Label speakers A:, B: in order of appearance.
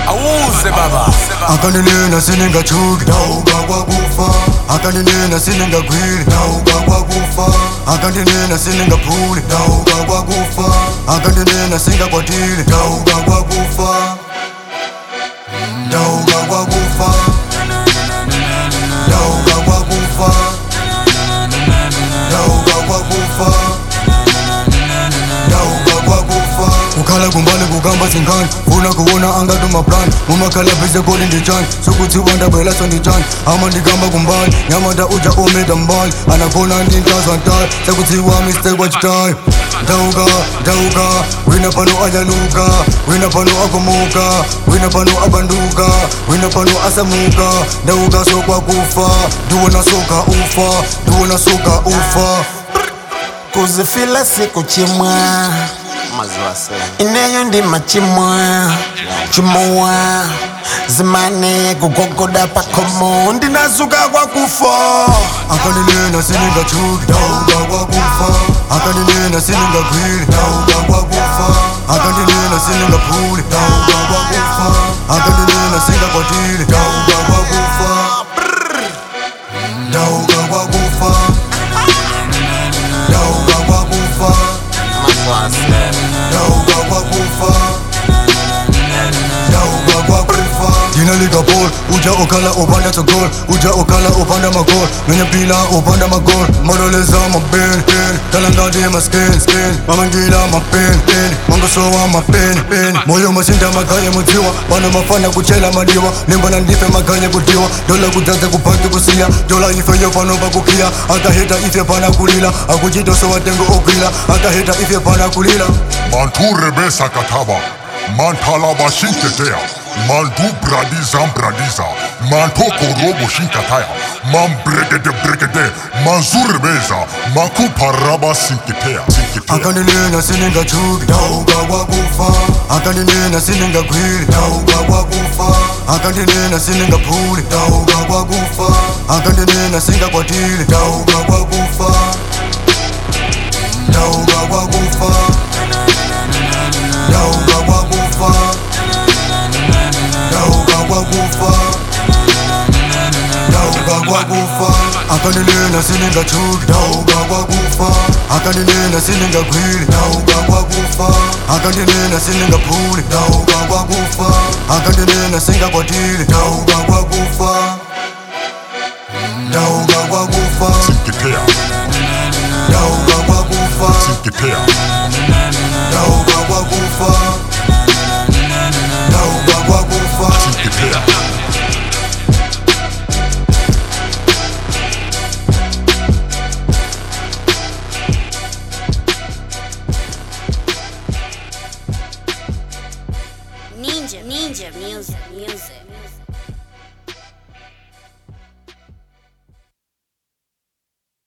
A: awuze baba
B: akanenena siningachuki ndauka kwakufa akanenena siningagwili ndauka kwakufa akanenena siningaphuli ndauka kwakufa akanenena singakwatile ndauka kwakufa ndauka kwakufa ndauka kwakufa ndauka kwakufa ndauka kwakufa kukhala kumbali kukamba zingane funa kuwona angati umaplan mumakhala bhize koli nditshani sokuthi wandabwelaso nditshani ama ndikamba kumbali nyamata uja umeda mbali anakhona ndintazantali sekuthiwa mistekwachitayo ndauka ndauka wina pano anyaluka wina pano akomuka wina pano abanduka wina pano asamuka ndauka sokwakufa ndiwona soka ufa ndiwona soka ufa
C: kuzifila siku chimwa
A: maziwa se
C: ineyo ndima chimwa chimowa zimane kugogoda pakomo ndinazuka kwakufa
B: akanenena siningachuki ndauka kwakufa akanenena siningagwili ndauka kwakufa akanenena siningaphuli ndauka kwakufa akanenena singakwatile ndauka kwakufa ndauka kwakufa ndauka kwakufa
A: maziwa se
B: ndauka kwakufa ndauka kwakufa dina likapol uja okhala upanda tsogol uja okhala upanda magol nwenye mpila upanda magol madoleza mapen pen talandati masken sken mamangila mapen pen mangosowa mapen pen moyo masinda maganye mudziwa pano mafana kuchela madiwa limbana ndife maganye kudiwa dola kudzaze kuphaki kusiya dola ifeyo pano pakukhiya akaheta ife pana kulila akuchitoso watengo ogwila akaheta ife pana kulila
D: manture besakataba mantalaba shinketea mandu bradiza bradiza mantoko robo shinkataya man bregede bregede manzure beza makuparaba sinketea sinketea
B: akanenena siningachuki ndauka kwakufa akanenena siningagwili ndauka kwakufa akanenena siningaphuli ndauka kwakufa akanenena singakwatile ndauka kwakufa ndauka kwakufa ndauka kwakufa ndauka kwakufa ndauka kwakufa akanenena siningachuki ndauka kwakufa akanenena siningagwili ndauka kwakufa akanenena siningaphuli ndauka kwakufa akanenena singakwatile ndauka kwakufa ndauka kwakufa
D: sinketea
B: ndauka kwakufa
D: sinketea
B: ndauka kwakufa ndauka kwakufa
D: sinketea
E: Ninja, ninja music, music.